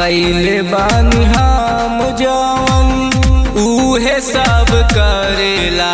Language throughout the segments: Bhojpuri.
कैले बानी हम जवन उहे सब करेला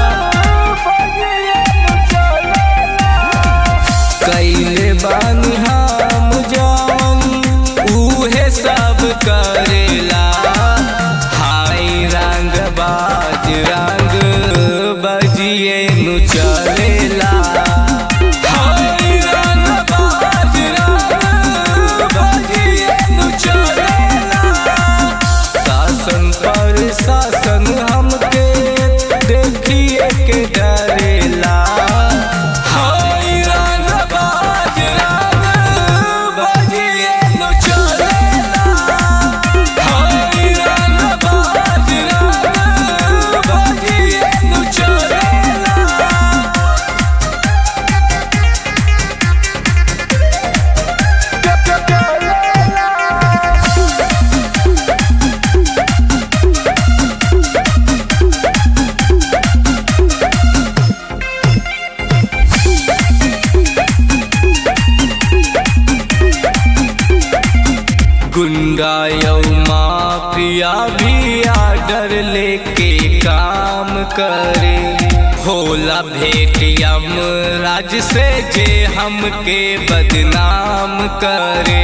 कैले बानी हम जवन उहे सब करेला हाय रंग बाज रंग बजिए नु चलेला हाय रंग बाज रंग बजिए नु चलेला शासन पर शासन हमके देखिए के डरेला हाय रंग बाज रंग बजिए नु चलेला हाय रंग बाज रंग बजिए नु चलेला गुंडा यौ माफिया भी आर्डर लेके काम करे होला भेटियम राज से जे हमके बदनाम करे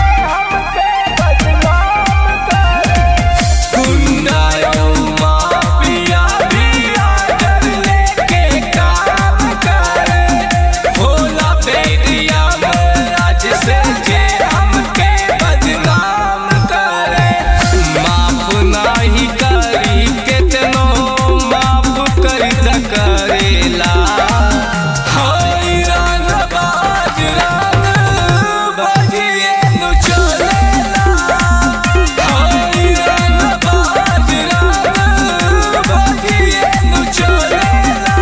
गुंडा यौ माफिया भी आर्डर लेके काम करे होला भेटियम राज से जे हमके बदनाम करे माफ नाही करी केतनो माफ कर करेला हाय रंग बाज रंग बजिए नु चलेला हाय रंग बाज रंग बजिए नु चलेला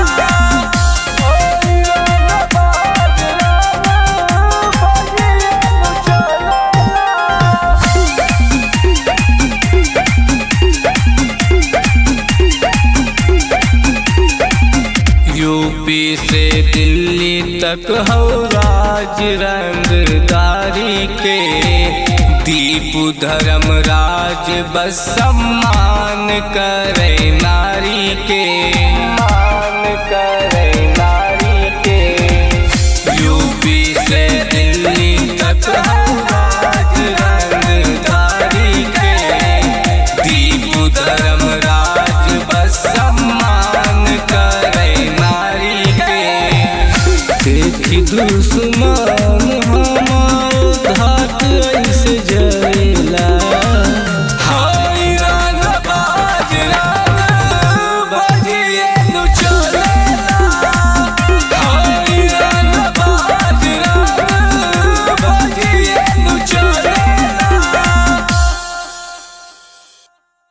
यूपी से दिल्ली तक हो राज रंगदारी के दीप धर्म राज बस सम्मान करे नारी के